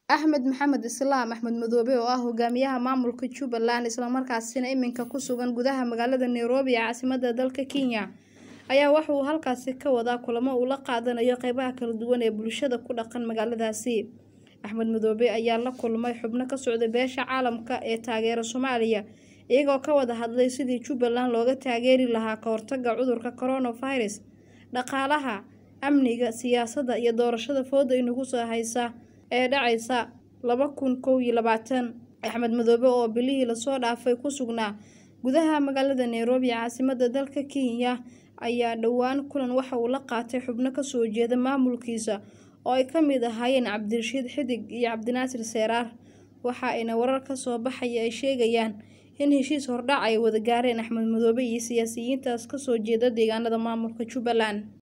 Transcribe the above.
Axmed Maxamed Islaam Axmed Madoobe oo ah hogaamiyaha maamulka Jubbaland isla markaasina iminka ku sugan gudaha magaalada Nairobi ee caasimadda dalka Kenya ayaa waxa uu halkaasi ka wadaa kulamo uu la qaadanayo qaybaha kala duwan ee bulshada ku dhaqan magaaladaasi. Axmed Madoobe ayaa la kulmay xubno ka socda beesha caalamka ee taageera Soomaaliya iyagoo ka wada hadlay sidii Jubbaland looga taageeri lahaa ka hortagga cudurka coronavirus, dhaqaalaha, amniga, siyaasadda iyo doorashada fowda inagu soo haysa ee dhacaysa laba kun kow iyo labaatan. Axmed Madoobe oo bilihii lasoo dhaafay ku sugnaa gudaha magaalada Nairobi ee caasimadda dalka Kenya ayaa dhowaan kulan waxa uu la qaatay xubno ka soo jeeda maamulkiisa oo ay ka mid ahaayeen Cabdirashiid Xidig iyo Cabdinaasir Seraar. Waxa ayna warar ka soo baxaya ay sheegayaan in heshiis hordhac ay wada gaareen Axmed Madoobe iyo siyaasiyiintaas ka soo jeeda deegaanada maamulka Jubbaland.